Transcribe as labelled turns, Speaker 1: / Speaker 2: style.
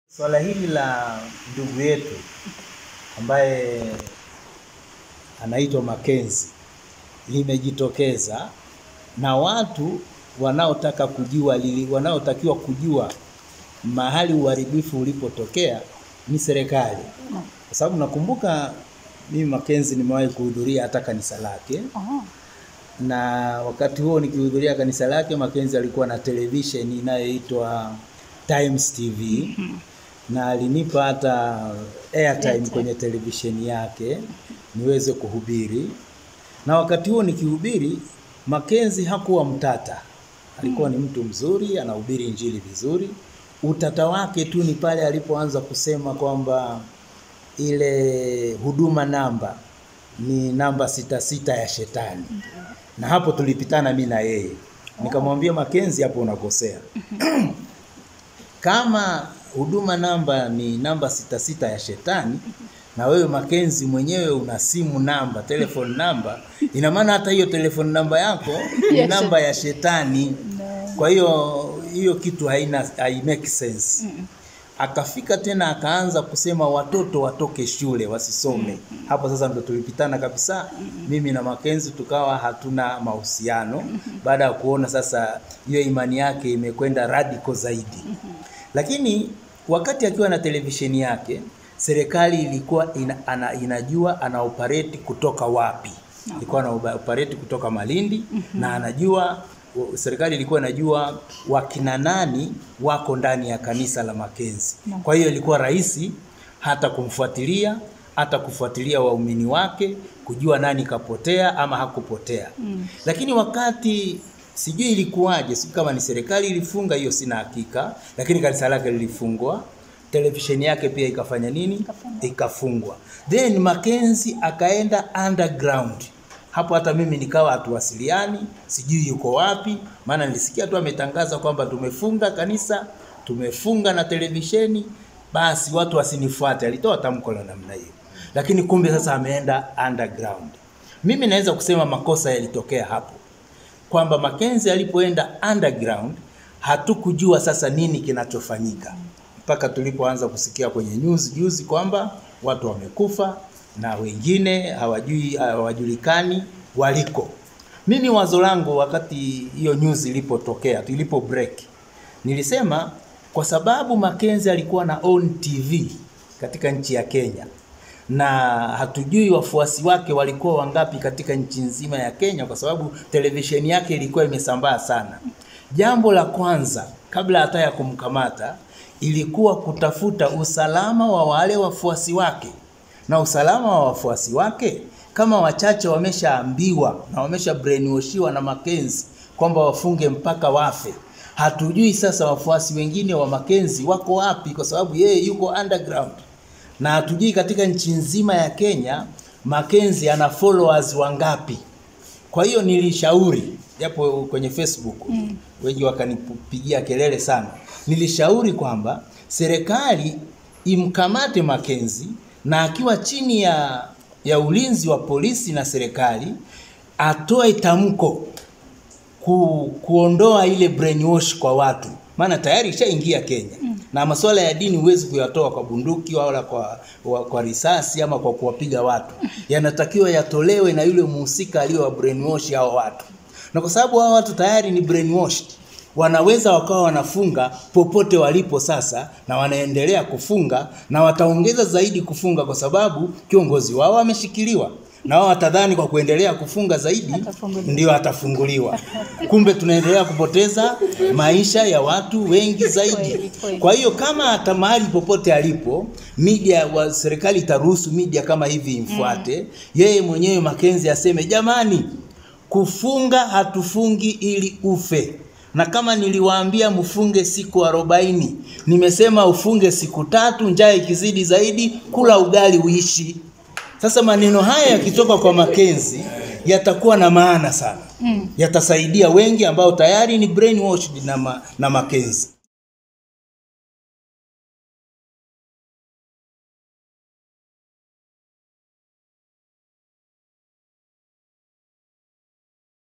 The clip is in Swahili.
Speaker 1: Swala hili la ndugu yetu ambaye anaitwa Makenzi limejitokeza na watu wanaotaka kujua lili, wanaotakiwa kujua mahali uharibifu ulipotokea ni serikali, kwa sababu nakumbuka mimi Makenzi nimewahi kuhudhuria hata kanisa lake
Speaker 2: Oh.
Speaker 1: na wakati huo nikihudhuria kanisa lake, Makenzi alikuwa na television inayoitwa Times TV na alinipa hata airtime
Speaker 2: Airtime.
Speaker 1: kwenye televisheni yake niweze kuhubiri, na wakati huo nikihubiri, Makenzi hakuwa mtata, alikuwa ni mtu mzuri, anahubiri injili vizuri. Utata wake tu ni pale alipoanza kusema kwamba ile huduma namba ni namba sita sita ya shetani, na hapo tulipitana mi na yeye, nikamwambia Makenzi, hapo unakosea kama huduma namba ni namba sita sita ya shetani na wewe Makenzi mwenyewe una simu namba telephone namba, ina maana hata hiyo telephone namba yako ni
Speaker 2: Yes.
Speaker 1: namba ya shetani. Kwa hiyo hiyo kitu haina hai make sense. Akafika tena akaanza kusema watoto watoke shule wasisome. Hapo sasa ndo tulipitana kabisa, mimi na Makenzi tukawa hatuna mahusiano, baada ya kuona sasa hiyo imani yake imekwenda radical zaidi. Lakini wakati akiwa na televisheni yake, serikali ilikuwa ina, ana, inajua ana operate kutoka wapi. Ilikuwa ana operate kutoka Malindi na anajua serikali ilikuwa inajua wakina nani wako ndani ya kanisa la Makenzi. Kwa hiyo ilikuwa rahisi hata kumfuatilia hata kufuatilia waumini wake kujua nani kapotea ama hakupotea. Lakini wakati sijui ilikuwaje, sijui kama ni serikali ilifunga hiyo, sina hakika, lakini kanisa lake lilifungwa, televisheni yake pia ikafanya nini?
Speaker 2: Ikafungwa.
Speaker 1: Ikafungwa. Then Makenzi akaenda underground. Hapo hata mimi nikawa hatuwasiliani, sijui yuko wapi, maana nilisikia tu ametangaza kwamba tumefunga kanisa, tumefunga na televisheni, basi watu wasinifuate. Alitoa tamko la namna hiyo, lakini kumbe sasa ameenda underground. Mimi naweza kusema makosa yalitokea hapo kwamba Makenzi alipoenda underground hatukujua sasa nini kinachofanyika mpaka tulipoanza kusikia kwenye news juzi kwamba watu wamekufa na wengine hawajui hawajulikani waliko. Mimi wazo langu wakati hiyo news ilipotokea, ilipo break, nilisema kwa sababu Makenzi alikuwa na own TV katika nchi ya Kenya na hatujui wafuasi wake walikuwa wangapi katika nchi nzima ya Kenya, kwa sababu televisheni yake ilikuwa imesambaa sana. Jambo la kwanza kabla hata ya kumkamata ilikuwa kutafuta usalama wa wale wafuasi wake, na usalama wa wafuasi wake kama wachache wameshaambiwa na wamesha brainwashiwa na Makenzi kwamba wafunge mpaka wafe. Hatujui sasa wafuasi wengine wa Makenzi wako wapi, kwa sababu yeye yuko underground na hatujui katika nchi nzima ya Kenya Makenzi ana followers wangapi. Kwa hiyo nilishauri japo kwenye Facebook wengi wakanipigia kelele sana, nilishauri kwamba serikali imkamate Makenzi na akiwa chini ya, ya ulinzi wa polisi na serikali atoe tamko ku, kuondoa ile brainwash kwa watu, maana tayari ishaingia Kenya na masuala ya dini huwezi kuyatoa kwa bunduki wala kwa, wa, kwa risasi ama kwa kuwapiga watu, yanatakiwa yatolewe na yule mhusika aliyowa brainwash hao watu, na kwa sababu hao watu tayari ni brainwashed wanaweza wakawa wanafunga popote walipo sasa, na wanaendelea kufunga na wataongeza zaidi kufunga, kwa sababu kiongozi wao ameshikiliwa na wao watadhani kwa kuendelea kufunga zaidi
Speaker 2: Atafunguliwa.
Speaker 1: ndio atafunguliwa. Kumbe tunaendelea kupoteza maisha ya watu wengi zaidi.
Speaker 2: Kweli, kweli.
Speaker 1: Kwa hiyo kama hata mahali popote alipo media wa serikali itaruhusu media kama hivi imfuate, yeye mwenyewe Makenzi aseme jamani, kufunga hatufungi ili ufe. Na kama niliwaambia mfunge siku arobaini, nimesema ufunge siku tatu, njaa ikizidi zaidi, kula ugali uishi. Sasa maneno haya yakitoka kwa Makenzi yatakuwa na maana sana, yatasaidia wengi ambao tayari ni brainwashed na, ma, na Makenzi.